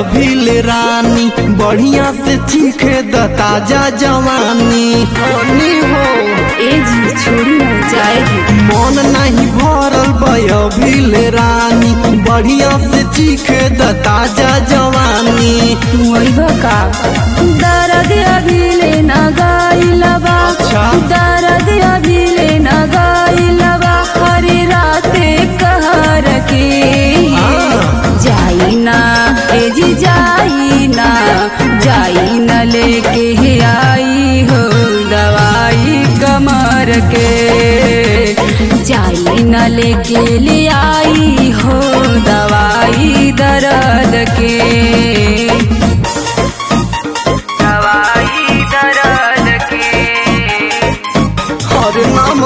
अभिले रानी बढ़िया से चीखे द ताजा जवानी हनी हो ए जी छोड़ी ना जाएगी मन नहीं भरल अभिले रानी बढ़िया से चीखे द ताजा जवानी वही का दर्द अभी लेना गाइलबा अच्छा। दर्द अभी लेना गाइलबा हरे राते कहर के हाँ। जाई ना ए जी जाई ना जाई न लेके ही आई हो दवाई कमर के जाई न लेके ले आई हो दवाई दर्द के दवाई दर्द के हरे नाम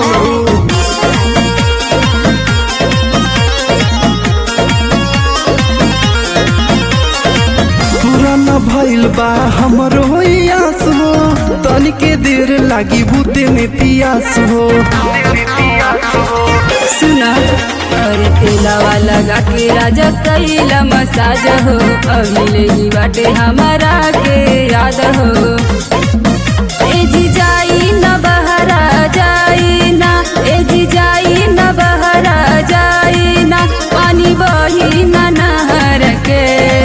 पुराना भइल बा हमरो आस हो तनिके देर लागी बुते में पियास हो सुना अरे तेलावा लगा के राजा कैला मसाज हो अभिले ही बाटे हमारा के याद हो ए जी जाई न बहरा जाई ना ए जी जाई न बहरा जाई ना पानी बही न नहर के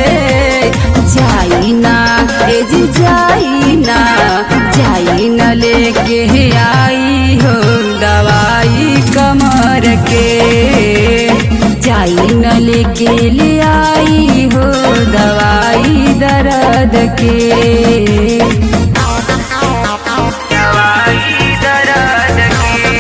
जाई ना ए जी जाई ना जाई न लेके आई हो दवाई कमर के जाई न लेके ले आई हो दवाई दर्द के दवाई दर्द के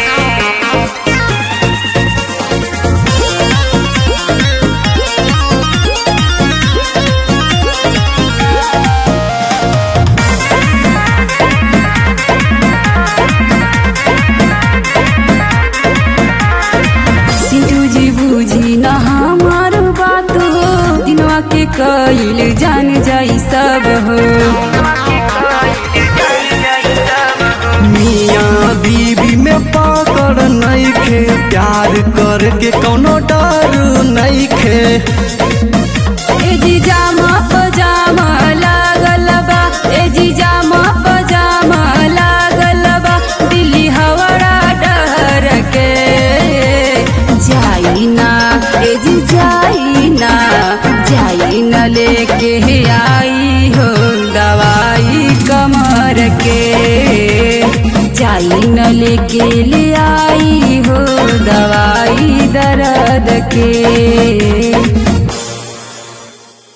सिंधु जी बूझी न हमार बात हो दिनवा के कईल जान जाई सब हो मियाँ बीबी में पकड़ नहीं खे प्यार करके कोनो डर नहीं खे ए जी जामा पजामा लागल बा ए जी जामा पजामा लागल बा दिल्ली हवड़ा डर के जाई ना ए जी जाई ना जाई न लेके आई हो दवाई कमर के जाई न लेके ले आई हो दवाई दर्द के